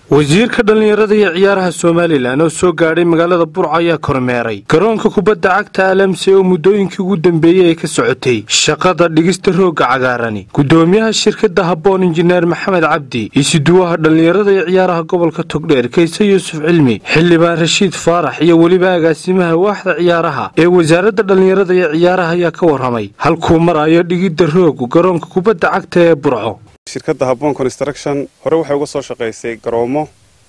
wasiirka dhallinyarada iyo ciyaaraha somalilan oo soo gaadhay magaalada burco ayaa kormeeray garoonka kubadda cagta alamse oo muddooyinkii ugu dambeeyey ay ka socotay shaqada dhigista roogga cagaarani guddoomiyaha shirkadda habboon injineer maxamed cabdi isuduwaha dhallinyarada iyo ciyaaraha gobolka togdheer kayse yuusuf cilmi xildhibaan rashiid faarax iyo weliba agaasimaha waaxda ciyaaraha ee wasaaradda dhallinyarada iyo ciyaaraha ayaa ka warramay halkuu marayo dhigidda rooggu garoonka kubadda cagta ee burco shirkadda habboon construction hore waxay uga soo shaqaysay garoomo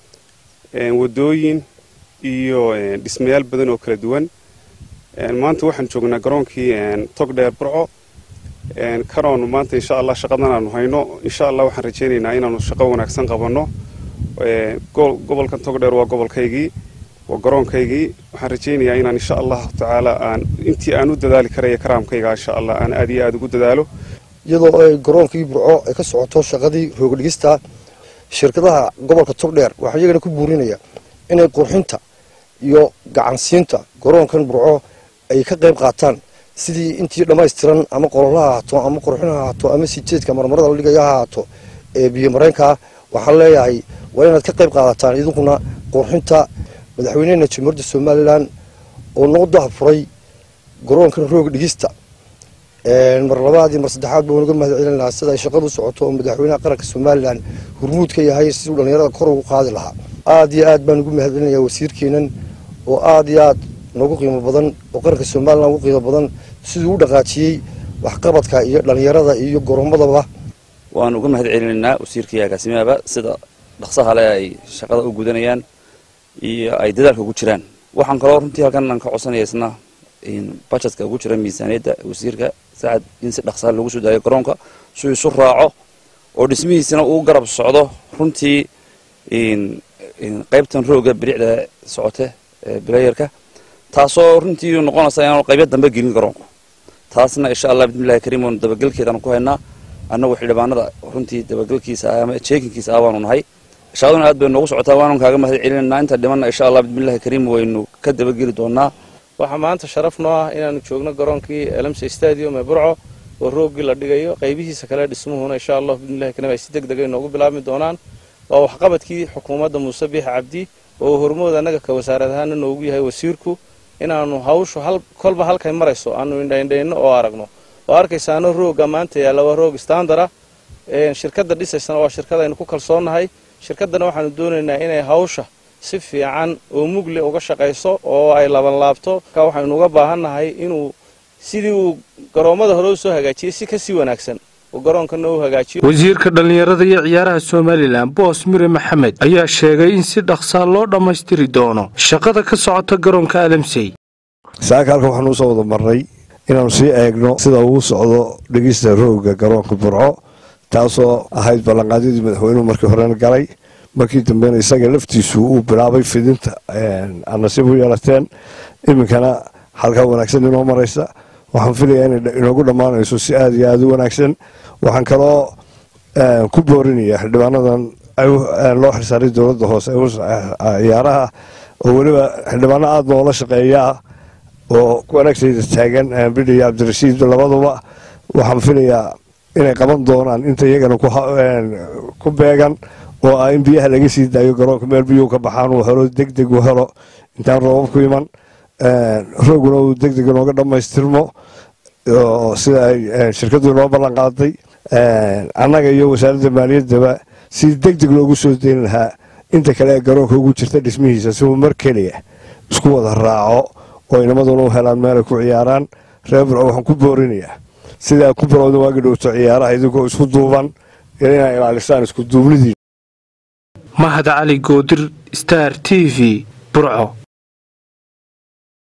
wadooyin iyo dhismayaal badan oo kala duwan maanta waxaan joognaa garoonkii togdheer burco kanoonu maanta insha allah shaqadan aanu hayno insha allah waxaan rajaynaynaa inaanu shaqo wanaagsan qabanno gobolkan togdheer waa gobolkaygii waa garoonkaygii waxaan rajaynayaa inaan insha allahu tacaala aan intii aan u dadaali karaya karaamkayga insha allah aan aad iyo aada ugu dadaalo iyadoo ay garoonkii burco ay ka socoto shaqadii roogadhigista shirkadaha gobolka togdheer waxaa iyagana ku buurinaya inay qurxinta iyo gacansiinta garoonkan burco ay ka qayb qaataan sidii intii dhammaystiran ama qololaha ahaato ama qurxin ha ahaato ama sijeedka marmarada la dhigaya ha ahaato ee biyo mareenkaa waxaan leeyahay waa inaad ka qayb qaadataan idinkuna qurxinta madaxweynehena jamhuuriyadda somalilan oo noo dahafuray garoonkan roog dhigista mar labaad iyo mar saddexaad baan uga mahad celin lahaa sida ay shaqadu socoto oo madaxweynaha qaranka somalilan hurmuud ka yahay siduu dhallinyarada kor ugu qaadi lahaa aada iyo aad baan ugu mahad celinayaa wasiirkeenan oo aada iyo aad noogu qiimo badan oo qaranka somalilan ugu qiimo badan siduu u dhaqaajiyey waxqabadka iyo dhallinyarada iyo goroomadaba waan uga mahad celinaynaa wasiirkaiyo agaasimahaba sida dhaqsaha le ay shaqada u gudanayaan iyo ay dadaalka ugu jiraan waxaan kaloo runtii halkan aan ka codsanaya isna bajetka ugu jira miisaaniyadda wasiirka sacad in si dhaqsaha lagu soo daayo garoonka suu isu raaco oo dhismihiisana uu garab socdo runtii qaybtan rooga biricda socote bilayerka taasoo runtii noqonaysa inaanu qaybya dambe gelin garoonku taasna insha allah bismillahi kariim waanu dabagelkeedaan ku haynaa annagu xildhibaanada runtii dabagelkiisa ama jeekinkiisa ah waanu nahay shaqaduna aad bay noogu socotaa waanu kaaga mahad celinaynaa inta dhimanna insha allah bismillahi kariim waynu ka dabageli doonaa waxaa maanta sharaf noo ah inaanu joogno garoonkii elamse stadium ee burco oo rooggii la dhigayo qaybihiisa kale dhismuhuna insha allah bismillahi kariim ay si deg degay noogu bilaabmi doonaan waa waxqabadkii xukuumadda muuse biix cabdi oo hormood annaga ka wasaarad ahaana noogu yahay wasiirku inaanu hawshu kolba halkay marayso aanu indhaindhayno oo aragno oo arkaysaano roogga maanta yaalla waa roog standara shirkadda dhisaysana waa shirkad aynu ku kalsoonnahay shirkaddana waxaanu doonaynaa inay hawsha si fiican oo mugle uga shaqayso oo ay labanlaabto marka waxaynu uga baahannahay inuu sidii uu garoommada hore u soo hagaajiyey si kasii wanaagsan uu garoonkana u hagaajiyo wasiirka dhallinyarada iyo ciyaaraha somalilan boos mire maxamed ayaa sheegay in si dhaqsaa loo dhammaystiri doono shaqada ka socota garoonka alamsey saaka halkan waxaanu usoo wada marnay inaannu sii eegno sida uu socdo dhegista roogga garoonka burco taasoo ahayd ballanqaadyadii madaxweynuhu markii horena galay markii dambena isaga laftiisu uu bilaabay fidinta aad nasiib u yeelateen iminkana halkaa wanaagsan inoo maraysa waxaan filayaa inay inoogu dhammaanayso si aada iyo aada u wanaagsan waxaan kaloo ku boorinaya xildhibaanadan loo xilsaaray dowladda hoose ciyaaraha oo weliba xildhibaano aada noola shaqeeyaa oo wanaagtayda taagan bidhi iyo cabdirashiid labaduba waxaan filayaa inay qaban doonaan inta iyagana ku beegan oo ah in biyaha laga sii daayo garoonka meel biyuhu ka baxaan uu helo deg deg u helo intaan roobab ku iman rooguna uu deg deg inooga dhammaystirmo sida ay shirkaddu inoo ballan qaaday annaga iyo wasaaradda maaliyaddaba si deg deg loogu soo deyn lahaa inta kale ee garoonka ugu jirta dhismihiisa si uu mar keliya isku wada raaco oo inamaduna u helaan meelay ku ciyaaraan reer burco waxaan ku boorinayaa sidaa ku bilowda waagi dhowto ciyaaraha idinkoo isku duuban inay ilaalisaan isku duubnidii mahad cali goodir star t v burco